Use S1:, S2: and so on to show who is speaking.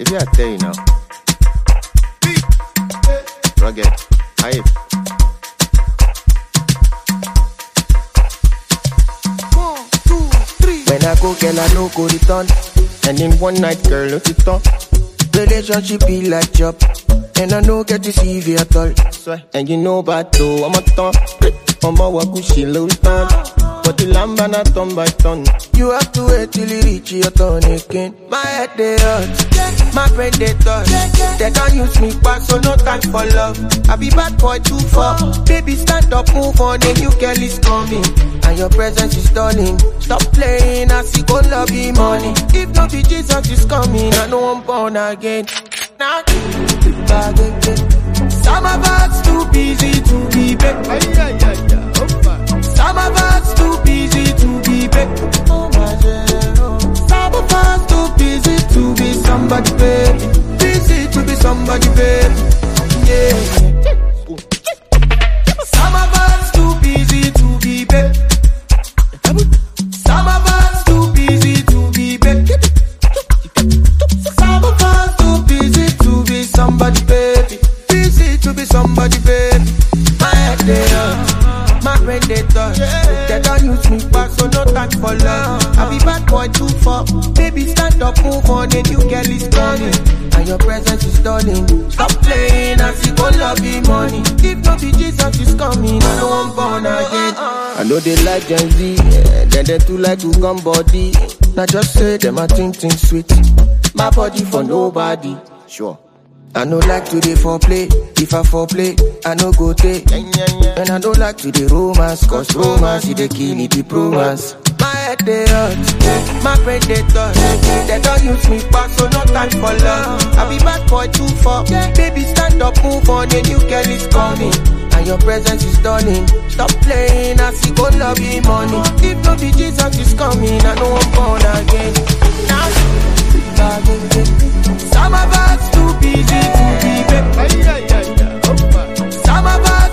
S1: Maybe I tell you now. Rugged. Hype.
S2: When I go, girl, I no go return.
S1: And in one night, girl, look it up.
S2: Relationship be like job, and I no get to see you at all.
S1: Swear. And you know about though, I'm a ton. I'm a wakushi little ton. But the lamb and a ton by ton.
S2: You have to wait till you reach your turn again. My head they hurt, my brain they touch. They don't use me back, so no time for love. I be bad boy too far. Baby, stand up, move on, a new girl is coming. And your presence is stunning. Stop playing, I see go love you money. If not be Jesus is coming, I know I'm born again. Now, some of us too busy to be back. Some of us too busy to be back. Oh my God. Some of us too busy to be somebody, baby. Busy to be somebody, baby. Yeah. Some of us too busy to be back. Some of us too busy to be back. Some of us too busy to be somebody, baby. Busy to be somebody, baby. My head they hurt, my brain they touch. They don't use me back, so no time for love. I be bad boy too far. Baby, stand up, move on, a new girl is coming. And your presence is stunning. Stop playing, I see go love you money. If not be Jesus is coming, I know I'm born again.
S1: I know they like Gen Z, yeah. then they too like to come body.
S2: Now just say them a think think sweet.
S1: My body for nobody. Sure.
S2: I no like to dey foreplay. If I foreplay, I no go take.
S1: Yeah, yeah, yeah.
S2: And I don't like to dey romance, cause romance is the kill it, the romance. My head they hurt, my brain they touch. They don't use me back, so no time for love. I be bad boy too far. Baby, stand up, move on, a new girl is coming. And your presence is stunning. Stop playing, I see go love you money. If no be Jesus is coming, I know I'm born again. Now, some of us too busy to be back. Some of us